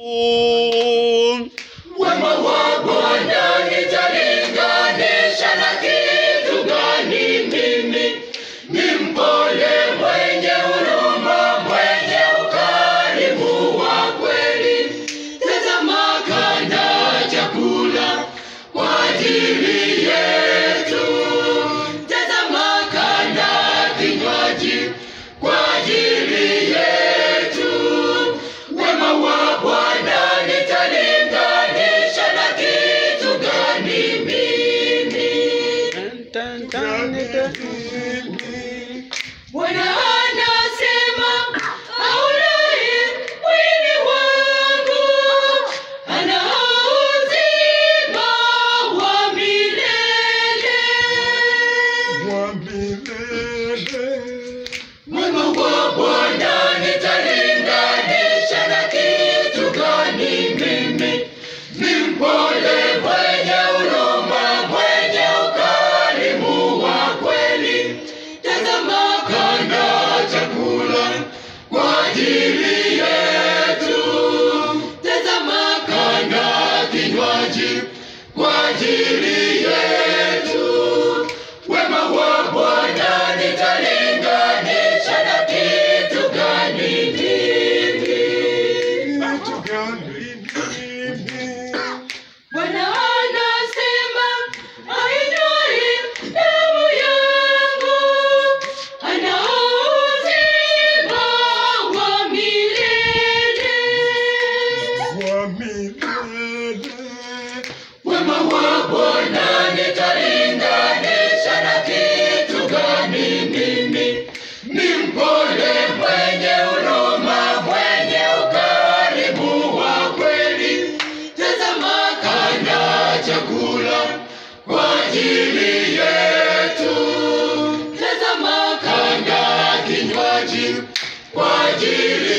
Wema wa Bwana nitalinganisha na kitu gani? Mimi ni mpole, mwenye huruma, mwenye ukarimu wa kweli. Tazama kanda chakula kwa ajili yetu, tazama kanda kinywaji kwa ajili yetu. Wema wa Bwana nitalinganisha na kitu gani? Mimi Bwana anasema aulaye mwili wangu ana uzima wa milele. Wema wa Bwana nitalinganisha na kitu gani? Mimi ni mpole, mwenye huruma, mwenye ukarimu wa kweli. Tazama kanda chakula kwa ajili yetu, tazama kanda kinywaji kwa ajili yetu. Wema wa Bwana nitalinganisha na kitu gani? Mimi Bwana anasema ainywaye damu yangu ana uzima wa milele. Wema wa Bwana nitalinganisha na kitu gani? Mimi ni mpole, mwenye huruma, mwenye ukarimu wa kweli. Tazama kanda chakula kwa ajili yetu, tazama kanda kinywaji kwa ajili